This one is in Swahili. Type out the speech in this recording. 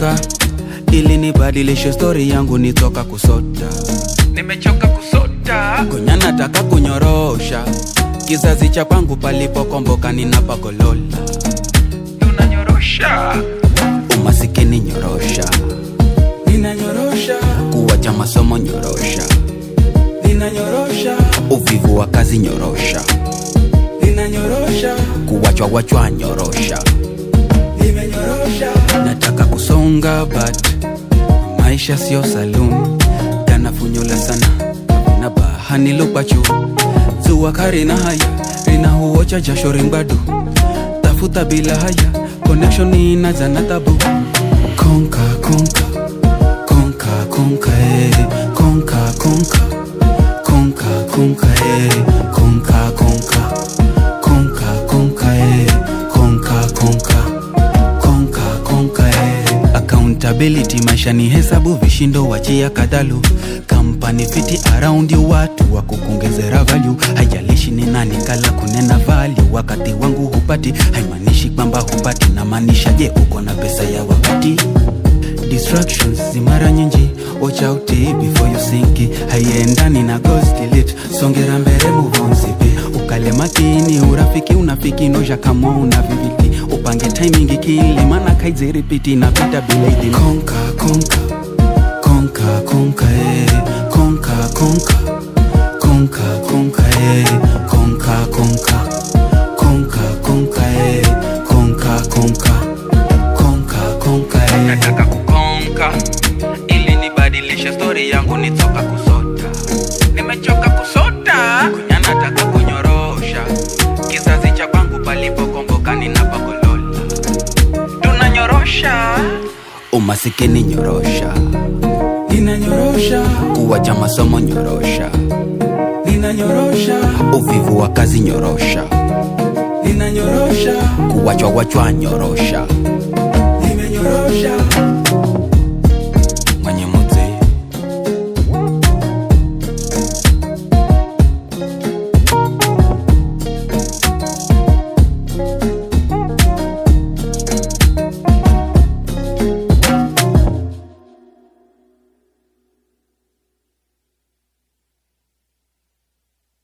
kukonka ili nibadilishe stori yangu nitoka kusota nimechoka kusota gonya nataka kunyorosha kizazi cha kwangu palipokomboka ninapagolola tunanyorosha umasikini nyorosha ninanyorosha kuwacha masomo nyorosha ninanyorosha uvivu wa kazi nyorosha ninanyorosha kuwachwa wachwa nyorosha nimenyorosha nataka kusonga but maisha sio saloon kanafunyula sana na bahani lupachu zuwa kari na haya rina huocha jasho ringbadu tafuta bila haya connection inaza na tabu konka konka konka konka eh konka konka konka konka eh konka konka konka konka eh konka konka konka konka eh accountability maisha ni hesabu vishindo wachia kadalu kampani fiti around you watu wa kukongezera value haijalishi ni nani kala kunena value wakati wangu hupati haimaanishi kwamba hupati na maanisha je uko na pesa ya wakati distractions zimara nyingi watch out eh, before you sink haiendani na goals delete songera mbele move on sipi ukale makini urafiki unafiki noja kama una viviti upange timing kili maana kaize repeat inapita bila idhini konka konka konka konka eh konka konka konka konka eh konka konka konka konka eh konka konka konka konka eh nataka kukonka ili nibadilishe stori yangu nitoka kusota nimechoka kusota kunya nataka kunyorosha kizazi cha kwangu palipokomboka ninapagolola tunanyorosha umasikini nyorosha ninanyorosha kuwacha masomo nyorosha ninanyorosha uvivu wa kazi nyorosha ninanyorosha kuwachwa wachwa nyorosha